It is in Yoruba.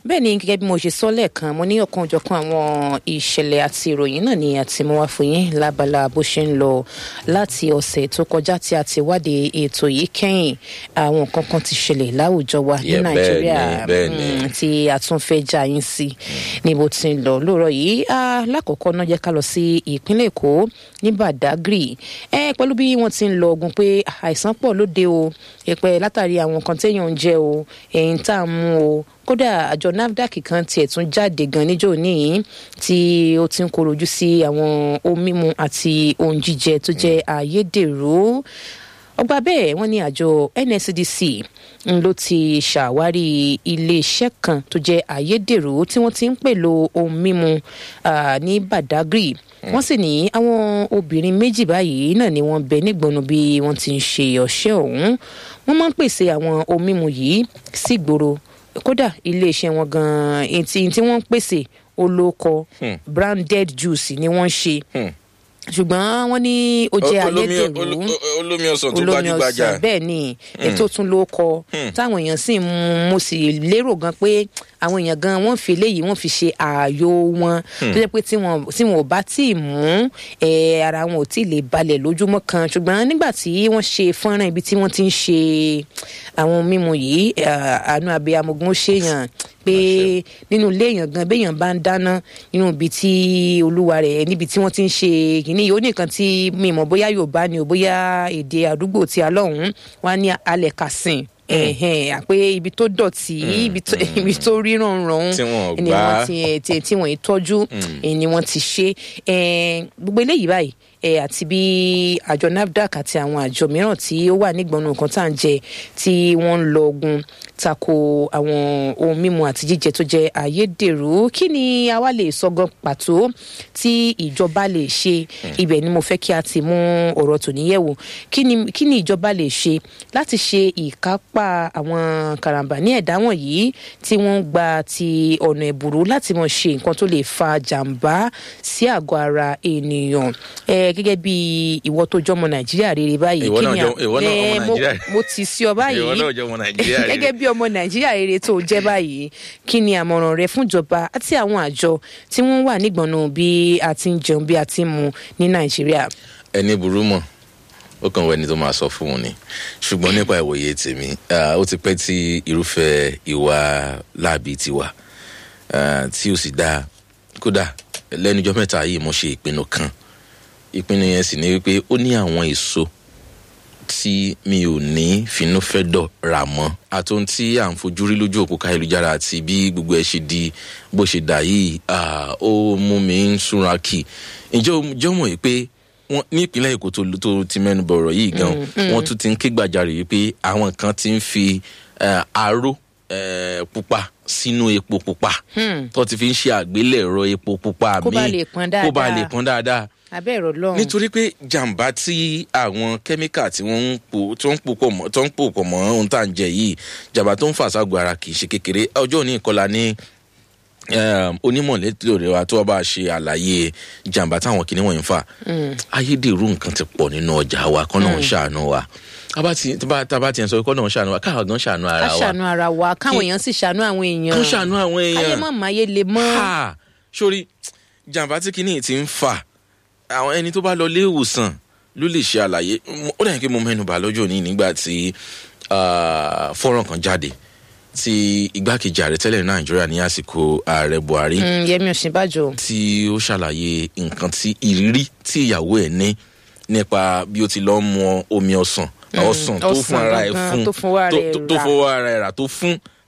bẹ́ẹ̀ ni gẹ́gẹ́ bí mo ṣe sọ lẹ́ẹ̀kan mo ní ọ̀kan òjọ̀kan àwọn ìṣẹ̀lẹ̀ àti ìròyìn náà ni àti mo wá fún yín lábala bó ṣe ń lọ láti ọ̀sẹ̀ tó kọjá tí a ti wádìí ètò yìí kẹ́yìn àwọn nǹkan kan ti ṣẹlẹ̀ láwùjọ wa ní Yeah, bẹ́ẹ̀ nàìjíríà ni, bẹ́ẹ̀ ni. mm, tí a tún fẹ́ já yín sí ní bó ti ń lọ lóòrọ̀ yìí Ah, lákọ̀ọ́kọ́ náà jẹ́ ká lọ sí ìpínlẹ̀ èkó ní badagry ẹ pẹ̀lú bí wọ́n ti ń lọ ogun pé àìsàn pọ̀ lóde o ìpẹ́ látàrí àwọn nǹkan téèyàn ń jẹ o ẹ̀yìn tá a mú o kódà àjọ nafdac kan tiẹ̀ tún jáde gan níjọ́ níyìn tí ó ti ń korojú sí àwọn ohun mímu àti ohun jíjẹ tó jẹ́ ayédèrú ọgbà bẹ́ẹ̀ wọ́n ní àjọ nscdc ń ló ti ṣàwárí iléeṣẹ́ kan tó jẹ́ ayédèrú tí wọ́n ti ń pèlò ohun mímu ah, ní badagry wọ́n sì ní àwọn obìnrin méjì báyìí náà ni wọ́n bẹ nígbọnú bí wọ́n ti ń ṣe ọ̀ṣẹ́ ọ̀hún wọ́n máa ń pèsè àwọn ohun mímu yìí sígboro kódà iléeṣẹ́ wọn gan-an èyí tí tí wọ́n ń pèsè olóko branded juice ni wọ́n ń ṣe ṣùgbọ́n wọ́n ní ó jẹ́ Olómi- ayédèrú olo- o- olómi ọsàn tó olómi gbajúgbajà ọsàn bẹ́ẹ̀ ni ètò tún ló kọ táwọn èèyàn sì ń mu mo sì lérò gan pé àwọn èèyàn gan wọ́n fi eléyìí wọ́n fi ṣe ààyò wọn tó jẹ́ pé tí wọn tí wọn ò bá tí ì mú ẹ, ara wọn ò tí ì lè balẹ̀ lójúmọ́ kan ṣùgbọ́n nígbà tí wọ́n ṣe fọ́nrán ibi tí wọ́n ti ń ṣe àwọn mímu yìí ẹ, àánú abiyamọ̀gún ó ṣèyàn pé nínú ilé èèyàn gan béèyàn bá ń dáná nínú ibi tí olúwa rẹ̀ níbi tí wọ́n ti ń ṣe kìíní yìí ó ní nǹkan tí mi mọ̀ bóyá yorùbá ni o bóyá èdè àdúgbò tí a lọ́hùn-ún wọn á ní alẹ̀ kàsìn ẹ̀hẹ̀n àpé ibi tó dọ̀tí ibi tó ibi tó ríran ràn Tí wọn ò ni gbá. wọ́n ti ẹ̀ tí tí wọ́n yìí tọ́jú ẹ̀ ni wọ́n ti ṣe ẹ̀ gbogbo eléyìí báyìí ẹ̀ àti bí àjọ nafdac àti àwọn àjọ mìíràn tí ó wà nígbọnú nǹkan tá à ń jẹ tí wọ́n ń lọ ogun tako àwọn ohun mímu àti jíjẹ tó jẹ ayédèrú kí ni a wá lè sọ gan pàtó tí ìjọba lè ṣe ibẹ̀ ni mo fẹ́ kí a ti mú ọ̀rọ̀ tòní yẹ̀wò kí ni kí ni ìjọba lè ṣe láti ṣe ìkápá àwọn karambà ní ẹ̀dá wọ̀nyí tí wọ́n ń gba ti ọ̀nà ẹ̀bùrú láti mọ̀ ṣe nǹkan tó lè fa jàǹbá sí àgọ́ ara ènìyàn ẹ gẹ́gẹ́ bí ìwọ tó jọmọ nàìjíríà rere báyìí Ìwọ kí náà ni jọ- ìwọ náà ẹ, ọmọ mo- Nàìjíríà. mo ti sí ọ báyìí ìwọ náà jẹ́ ọmọ nàìjíríà rere. gẹ́gẹ́ bí ọmọ nàìjíríà rere tó jẹ́ báyìí kí ni àmọ̀ràn rẹ fúnjọba àti àwọn àjọ tí wọ́n wà nígbọ̀nà bí a ti ń jẹun bí a ti ń mu ní nàìjíríà. ẹni burú mọ ó kàn wọ ẹni tó máa sọ fún un ni ṣùgbọ́n nípa ìwòye tèmi ah, ó ti pẹ́ tí irúfẹ́ ìwà láàbí ti wà ah, tí ó sì dáa kódà lẹ́nujọ́ mẹ́ta yìí mo ṣe ìpinnu kan ìpinnu yẹn sì ni wípé ó ní àwọn èso tí mi ò ní finúfẹ́dọ̀ rà mọ́ àtòun tí à ń fojú rí lójú òpó káyélujára àti bí gbogbo ẹ̀ ṣe di bó ṣe dà yìí ah, ó mú mi ń súnra kì ǹjẹ́ o jẹ́ mọ̀ yìí pé wọ́n ní ìpínlẹ̀ èkó tó tó ti mẹ́nu bọ̀rọ̀ yìí gan wọ́n tún ti ń ké gbàjarè yìí pé àwọn kan ti ń fi eh, aró eh, pupa sínú epo pupa tó ti fi ń ṣe àgbélẹ̀rọ epo pupa Kó bá míì lè pọn kó bá dáadáa. lè pọn dáadáa abẹ́ ẹ̀rọ lọ́run nítorí pé jàǹbá tí àwọn kẹ́míkà tí wọ́n ń pò tó ń pò pọ̀ mọ́ tó ń pò pọ̀ mọ́ ohun tá à ń jẹ yìí jàǹbá tó ń fà ságọ́ ara kì í ṣe kékeré ọjọ́ òní ìkọlà ní um, onímọ̀lẹ́tò rẹ̀ wa tó wá bá a ṣe àlàyé jàǹbá táwọn kìnìún wọ̀nyí ń fà ayédèrú nǹkan ti pọ̀ nínú ọjà wa kọ́ náà ń ṣàánú wa tábà tí tábà- tábà tí ń sọ kọ́ náà ń ṣàánú wa káwa gan ṣàánú ká ara wa ṣàánú ara wa káwọn Kí- èèyàn sì ṣàánú àwọn èèyàn kán ṣàánú àwọn èèyàn ayé mọ̀ máyé le mọ́ ha sórí jàǹbá tí kìíní ti ń fà àwọn ẹni tó bá lọ ilé ìwòsàn ló lè ṣe àlàyé Mo- ó dàbí pé mo mẹ́nu bà lọ́jọ́ òní nígbà tí ah, fọ́nrán kan jáde tí igbákejì ààrẹ tẹ́lẹ̀ ní nàìjíríà ní àsìkò ààrẹ buhari Mm, yẹmi òsínbàjò tí ó ṣàlàyé nǹkan tí ìrírí tí ìyàwó ẹ̀ ní nípa bí ó ti lọ́ mu omi ọsàn ọsàn tó ọsàn fún ara ẹ̀ gangan fún tó fún ara tó- ẹ̀ tó- tó rà. fún ara ẹ̀ rà tó fún